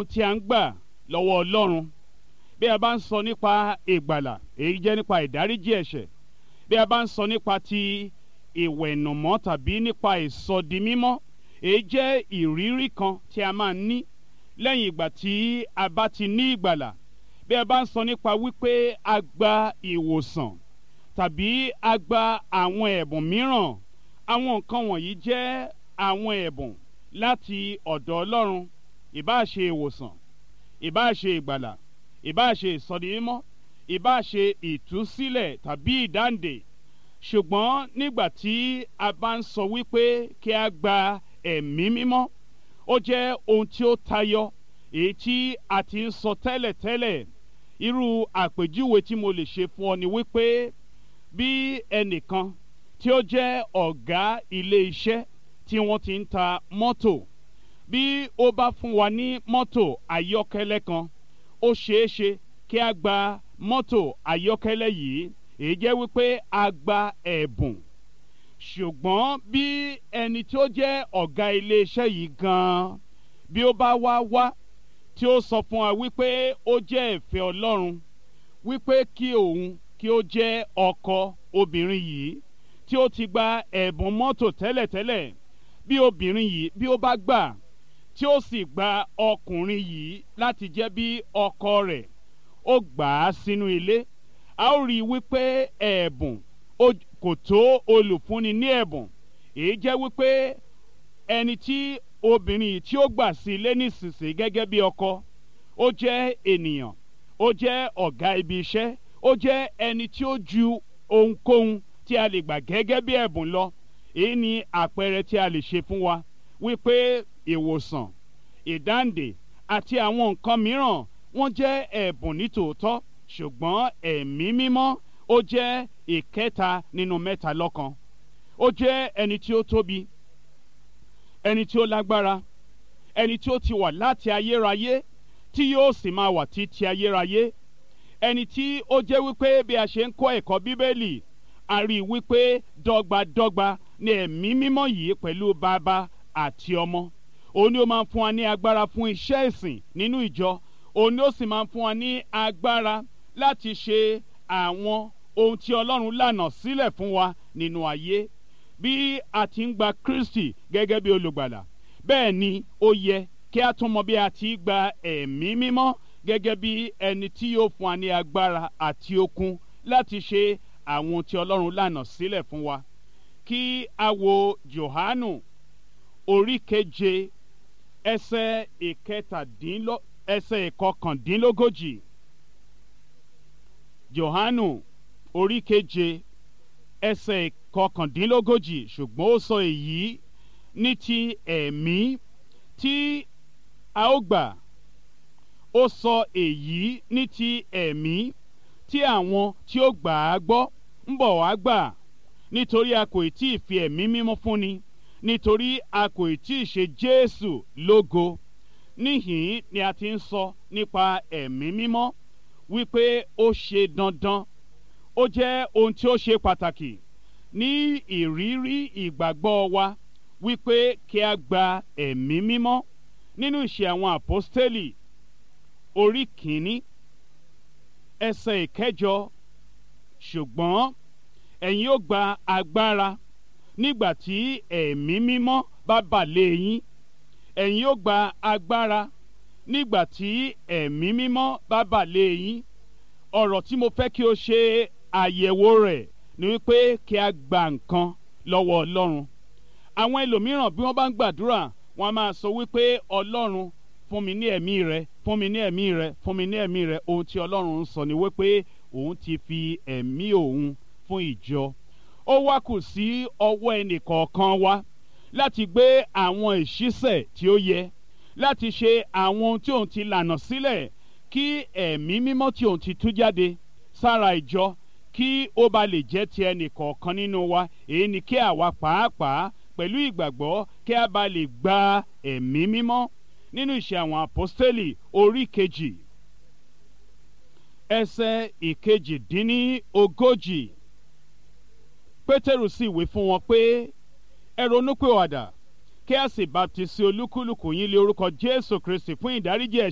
tí a ń gbà lọ́wọ́ ọlọ́run bí a bá ń sọ nípa ìgbàlà èyí jẹ́ nípa ìdáríjì ẹ̀ṣẹ̀ bí a bá ń sọ nípa ti ìwẹ̀nùmọ́ tàbí nípa ìsọdimímọ́ èyí jẹ́ ìrírí kan tí a máa ń ní lẹ́yìn ìgbà tí a bá ti ní ìgbàlà bí a bá ń sọ nípa wípé a gba ìwòsàn tàbí a gba àwọn ẹ̀bùn mìíràn àwọn nǹkan wọ̀nyí jẹ́ àwọn ẹ̀bùn láti ọ̀dọ̀ ọlọ́run ìbáà ṣe ìwòsàn ìbáà ṣe ìgbàlà ìbáà ṣe ìsọdimímọ́ ìbáà ṣe ìtúsílẹ̀ tàbí ìdáǹdè ṣùgbọ́n nígbà tí a bá ń sọ wípé kí a gba ẹ̀mí mímọ́ ó jẹ́ ohun tí ó tayọ èyí tí a ti ń sọ tẹ́lẹ̀tẹ́lẹ̀ irú àpèjúwe tí mo lè ṣe fún ọ ni wípé bí ẹnìkan tí ó jẹ́ ọ̀gá ilé iṣẹ́ tí wọ́n ti ń ta mọ́tò bí ó bá fún wa ní mọ́tò ayọ́kẹ́lẹ́ kan ó ṣeé ṣe kí a gba mọ́tò ayọ́kẹ́lẹ́ yìí èyí jẹ́ wípé a gba ẹ̀bùn ṣùgbọ́n bí ẹni tí ó jẹ́ ọ̀gá iléeṣẹ́ yìí gan-an bí ó bá wá wá tí ó sọ fún wa wípé ó jẹ́ ìfẹ́ ọlọ́run wípé kí òun kí ó jẹ́ ọkọ obìnrin yìí tí ó ti gba ẹ̀bùn mọ́tò tẹ́lẹ̀tẹ́lẹ̀ bí obìnrin yìí bí ó bá gbà tí ó sì gba ọkùnrin yìí láti jẹ́ bí ọkọ rẹ̀ ó gbà á sínú ilé a ó rí i wípé ẹ̀bùn kò tó olùfúnni ní ẹ̀bùn èyí jẹ́ wípé ẹni tí obìnrin yìí tí ó gbà sí ilé nísinsìnyí gẹ́gẹ́ bí ọkọ ó jẹ́ ènìyàn ó jẹ́ ọ̀gá ibi iṣẹ́ ó jẹ́ ẹni tí ó ju ohunkóhun tí a lè gbà gẹ́gẹ́ bí ẹ̀bùn lọ èyí ni àpẹẹrẹ tí a lè ṣe fún wa wípé ìwòsàn ìdáǹdè àti àwọn nǹkan mìíràn wọ́n jẹ́ ẹ̀bùn nítòótọ́ ṣùgbọ́n ẹ̀mí mímọ́ ó jẹ́ ìkẹta nínú mẹ́ta lọ́kan ó jẹ́ ẹni tí ó tóbi ẹni tí ó lágbára ẹni tí ó ti wà láti ayérayé tí yóò sì máa wà títí ayérayé ẹni tí ó jẹ́ wípé bí a ṣe ń kọ́ ẹ̀kọ́ bíbélì a rí i wípé dọ́gbadọ́gba ni ẹ̀mí mímọ́ yìí pẹ̀lú bàbá àti ọmọ òun ni ó máa ń fún wa ní agbára fún iṣẹ́ ìsìn nínú ìjọ òun ni ó sì máa ń fún wa ní agbára láti ṣe àwọn ohun tí ọlọ́run lànà sílẹ̀ fún wa nínú ayé bí a ti ń gba kristi gẹ́gẹ́ bí olùgbàlà bẹ́ẹ̀ ni ó yẹ kí a tún mọ bí a ti gba ẹ̀mí mímọ́ gẹ́gẹ́ bí ẹni tí yóò fún wa ní agbára àti okun láti ṣe àwọn ohun tí ọlọ́run lànà sílẹ̀ fún wa kí a wo johanu orí keje ẹsẹ̀ ìkẹtàdínlọ ẹsẹ̀ ìkọkàndínlógójì johanu orí keje ẹsẹ̀ ìkọkàndínlógójì ṣùgbọ́n ó sọ èyí ní ti ẹ̀mí tí a ó gbà ó sọ èyí ní ti ẹ̀mí tí àwọn tí ó gbà á gbọ́ ń bọ̀ wá gbà nítorí a kò tí ì fi ẹ̀mí mímọ́ fúnni nítorí a kò tí ì ṣe jésù lógo níhìn ni a ti ń sọ nípa ẹ̀mí mímọ́ wípé ó ṣe dandan ó jẹ́ ohun tí ó ṣe pàtàkì ní ìrírí ìgbàgbọ́ wa wípé kí a gba ẹ̀mí mímọ́ nínú ìṣe àwọn àpọ́stélì orí kìíní ẹsẹ̀ ìkẹjọ ṣùgbọ́n ẹ̀yin ó gba agbára nígbà tí ẹ̀mí mímọ́ bá bà lé yín ẹ̀yin ó gba agbára nígbà tí ẹ̀mí mímọ́ bá bà lé yín ọ̀rọ̀ tí mo fẹ́ kí o ṣe àyẹ̀wò rẹ̀ ni wípé kí a gba nǹkan lọ́wọ́ ọlọ́run àwọn ẹlòmíràn bí wọ́n bá ń gbàdúrà wọ́n á máa sọ wípé ọlọ́run fún mi ní ẹ̀mí rẹ fún mi ní ẹ̀mí rẹ fún mi ní ẹ̀mí rẹ ohun tí ọlọ́run ń sọ ni wípé òun ti fi ẹ̀mí òun fún ìjọ ó wá kù sí ọwọ́ ẹnì kọ̀ọ̀kan wa láti gbé àwọn ìṣísẹ̀ tí ó yẹ láti ṣe àwọn ohun tí òun ti lànà sílẹ̀ kí ẹ̀mí mímọ́ tí òun ti tú jáde sára ìjọ kí ó ba lè jẹ́ ti ẹnì kọ̀ọ̀kan nínú wa èyí ni kí àwa pàápàá pẹ̀lú ìgbàgbọ́ kí a bá lè gba ẹ̀mí mímọ́ nínú ìṣe àwọn àpọ́stélì orí kejì ẹsẹ̀ ìkejì-dín-ní ogójì pétérù sì wí fún wọn pé ẹ ronúpìwàdà kí a sì baptisi olúkúlùkù yín lé orúkọ jésù kristi fún ìdáríjì ẹ̀ṣẹ̀